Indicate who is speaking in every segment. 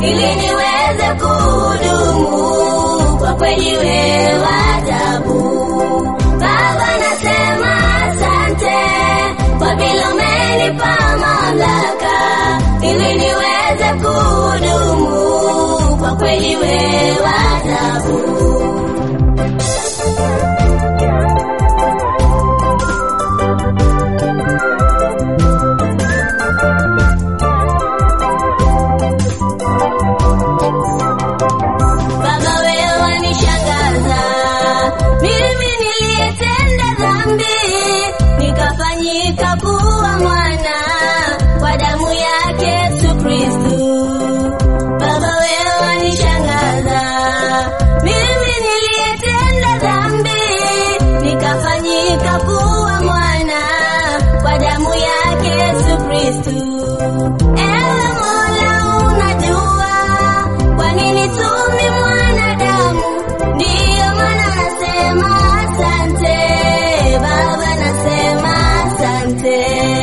Speaker 1: ili niweze kuhudumu. Kwa kweli wewe wa ajabu. Baba, nasema asante kwa vile umenipa mamlaka ili niweze kuhudumu. Kwa kweli wewe wa ajabu. Baba wewe wanishangaza, mimi niliyetenda dhambi nikafanyika kuwa mwana kwa damu yake Yesu Kristu. Baba wewe wanishangaza, mimi niliyetenda dhambi nikafanyika kuwa mwana kwa damu yake Yesu Kristu. Ewe Mola unajua kwa nini tumi mwanadamu? Ndiyo maana nasema asante Baba, nasema asante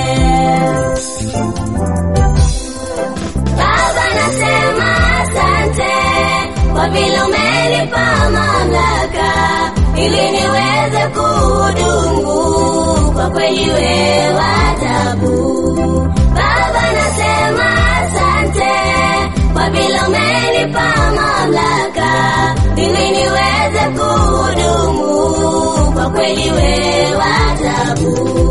Speaker 1: Baba, nasema asante kwa vile umenipa mamlaka ili niweze kuhudumu. Kwa kweli wewe wa ajabu. Baba, nasema asante kwa vile umenipa mamlaka ili niweze kuhudumu. Kwa kweli wewe wa ajabu.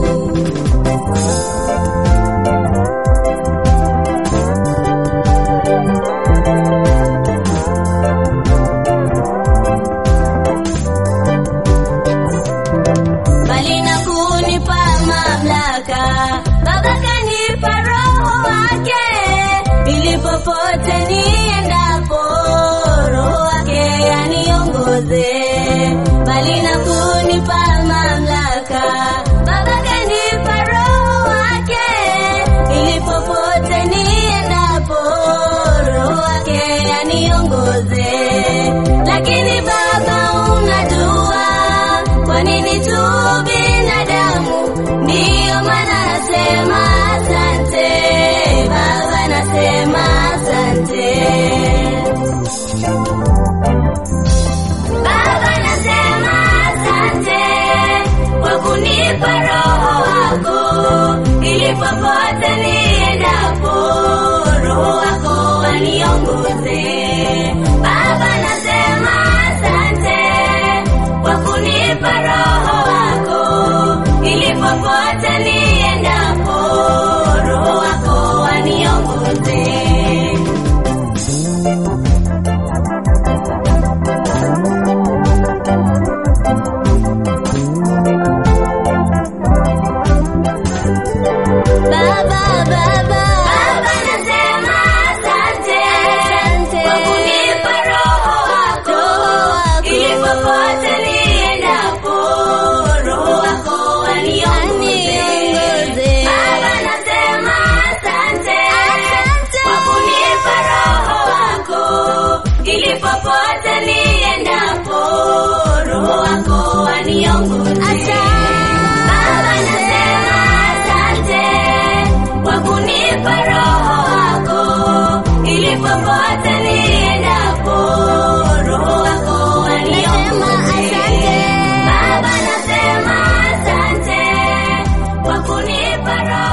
Speaker 1: bali na kunipa mamlaka. Baba kanipa roho wake, ili popote niendapo, roho wake aniongoze. Bali na kunipa mamlaka, Baba kanipa roho wake, ili popote niendapo, roho wake aniongoze. Lakini Baba unajua kwa nini tu binadamu? Ndiyo maana nasema asante Baba, nasema asante Baba, nasema asante kwa kunipa roho wako, ili popote niendapo, roho wako aniongoze. Baba, nasema asante kwa kunipa roho wako, ili popote niendapo, roho wako aniongoze. Baba, Baba, Baba, nasema asante kwa kunipa roho wako, ili popote niendapo, roho wako aniongoze. Baba, nasema asante kwa kunipa roho wako, ili popote niendapo, roho wako aniongoze. Baba, nasema asante kwa kunipa roho wako, ili popote niendapo, roho wako aniongoze. Baba, nasema asante kwa kunipa roho